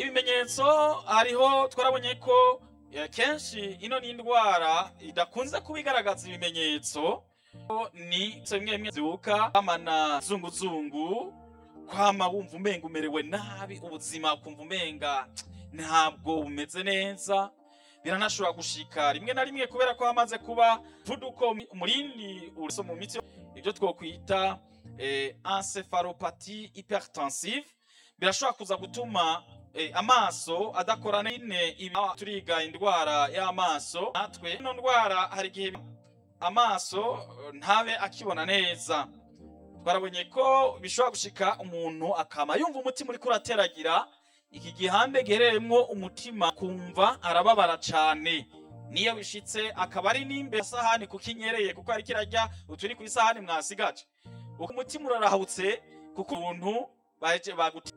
ibimenyetso hariho twarabonye ko eh, kenshi ino ni indwara idakunze kuba igaragaza ibimenyetso ni bimwe bimwe zibuka amana zunguzungu kwama wumva umenga umerewe nabi ubuzima ukumva umenga ntabwo bumeze neza biranashobora gushika rimwe na rimwe kubera ko hamaze kuba vuduko umurindi uriso mu mitsi ibyo twokwita eh, encephalopathy hypertensive birashobora kuza gutuma eh, amaso adakora nene ibi turiga indwara y'amaso natwe ino ndwara hari igihe amaso eh, ntabe akibona neza twarabonye ko bishobora gushika umuntu akama yumva umutima uriko urateragira iki gihande giherereyemwo umutima kumva arababara cane niyo bishitse akaba ari n'imbere sahani kuko inyereye kuko ari kirarya uturi ku isahani mwasigaje uko umutima urarahutse kuko ubuntu baje bagutera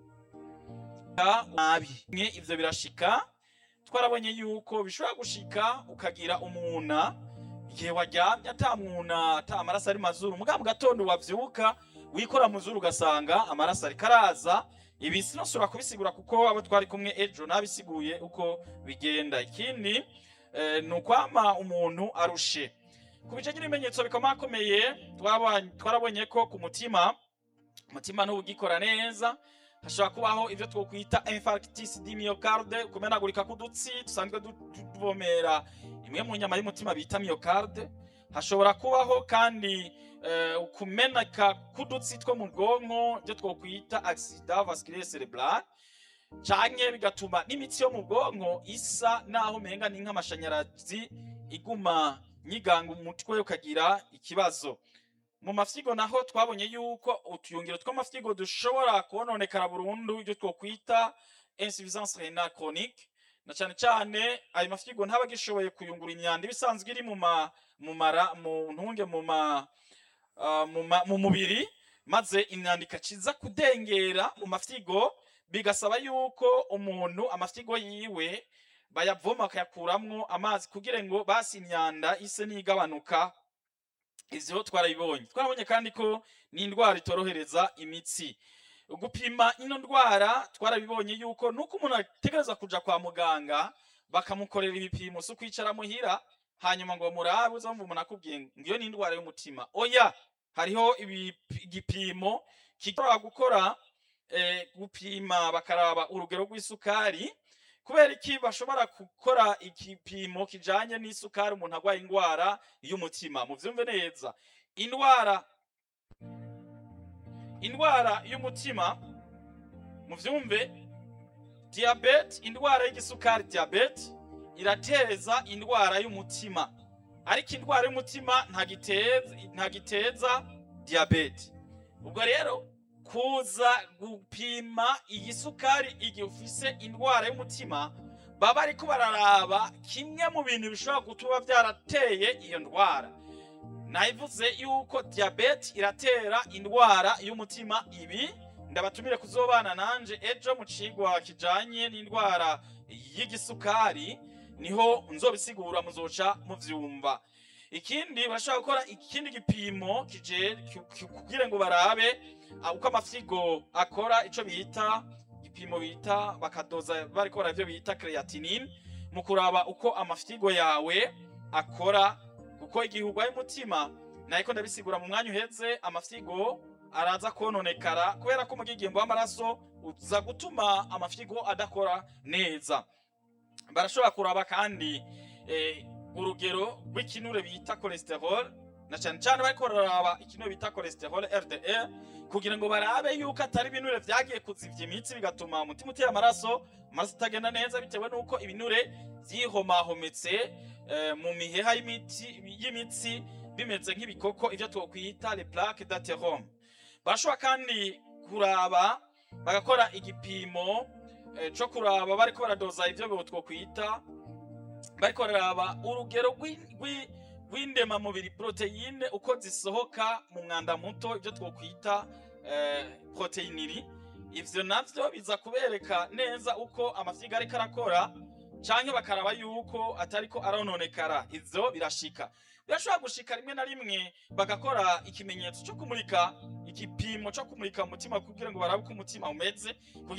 nabi mwe ivyo birashika twarabonye yuko bishobora gushika ukagira umuna igihe waryamye ata mwuna ata amaraso ari mazuru mugabo mu gatondo wavyuka wikora mu zuru ugasanga amaraso ariko araza ibi sinosubira kubisigura kuko abo twari kumwe ejo nabisiguye uko bigenda ikindi eh, ni ukwama umuntu arushe ku bijanye n'ibimenyetso bikomakomeye twabonye- twarabonye ko ku mutima umutima ntubugikora neza hashobora kubaho ivyo twokwita infarctus du myocarde kumenagurika k'udutsi dusanzwe du- du- tuvomera imwe mu nyama y'umutima bita myocarde hashobora kubaho kandi eh, ukumeneka k'udutsi two mu bwonko ibyo twokwita accident vasculaire cerebral canke bigatuma n'imitsi yo mu bwonko isa naho umenga ni nk'amashanyarazi iguma nyiganga umutwe ukagira ikibazo mu mafyigo naho twabonye yuko utuyungiro tw'amafyigo dushobora kononekara burundu ibyo twokwita insuffisance renale chronique na cyane cyane ayo mafyigo ntaba agishoboye kuyungura imyanda ibisanzwe iri mu ma mu mara mu ntunge mu ma ah, mu ma- mu mubiri maze imyanda ikaciza kudengera mu mafyigo bigasaba yuko umuntu amafyigo yiwe bayavoma bakayakuramwo amazi kugira ngo basi imyanda ise n'igabanuka ivyo twarabibonye twarabonye kandi ko ni indwara itorohereza imitsi gupima ino ndwara twarabibonye yuko nuko umuntu ategereza kuja kwa muganga bakamukorera ibipimo si ukwicara muhira hanyuma ngo murabe uzamva umuntu akubwiye ngo iyo ni indwara y'umutima oya hariho ibipi- igipimo kishobora gukora eh, gupima bakaraba urugero rw'isukari kubera iki bashobora gukora igipimo kijanye n'isukari umuntu agwaye indwara y'umutima muvyumve neza indwara indwara y'umutima muvyumve diabete indwara y'igisukari diabete irateza indwara y'umutima ariko indwara y'umutima ntagiteza ntagiteza diabete ubwo rero kuza gupima iyi sukari igihe ufise indwara y'umutima baba ariko bararaba kimwe mu bintu bishobora gutuma byarateye iyo ndwara nabivuze yuko diabete iratera indwara y'umutima ibi ndabatumire kuzobana nanje ejo mu cigwa kijanye n'indwara y'igisukari niho nzobisigura muzoca muvyumva ikindi barashobora gukora ikindi gipimo kije ki- ki- kugira ngo barabe ah, uko amafyigo akora ico bita igipimo bita bakadoza bariko bara ivyo bita creatinine mu kuraba uko amafyigo yawe akora kuko igihe urwaye umutima nariko ndabisigura mu mwanya uheze amafyigo araza kononekara kubera ko umugigimbo w'amaraso uza gutuma amafyigo adakora neza barashobora kuraba kandi eh, urugero rw'ikinure bita cholesterol na cyane cyane bariko bararaba ikinure bita cholesterol LDL kugira ngo barabe yuko atari ibinure vyagiye kuzivya imitsi bigatuma umutima utera amaraso amaraso atagenda neza bitewe n'uko ibinure vyihomahometse eh, mu miheha y'imiti- y'imitsi bimeze nk'ibikoko ivyo twokwita les plaques d'athérome barashobora kandi kuraba bagakora igipimo eh, co kuraba bariko baradoza ivyo bo twokwita bariko bararaba urugero rw'in- rw'i- rw'indemamubiri proteyine uko zisohoka mu mwanda muto ibyo twokwita eh, proteiniri ivyo navyo biza kubereka neza uko amafyiga ariko arakora canke bakaraba yuko atariko arononekara ivyo birashika birashobora gushika rimwe na rimwe bagakora ikimenyetso co kumurika igipimo co kumurika umutima kugira ngo barabe uko umutima umeze kugira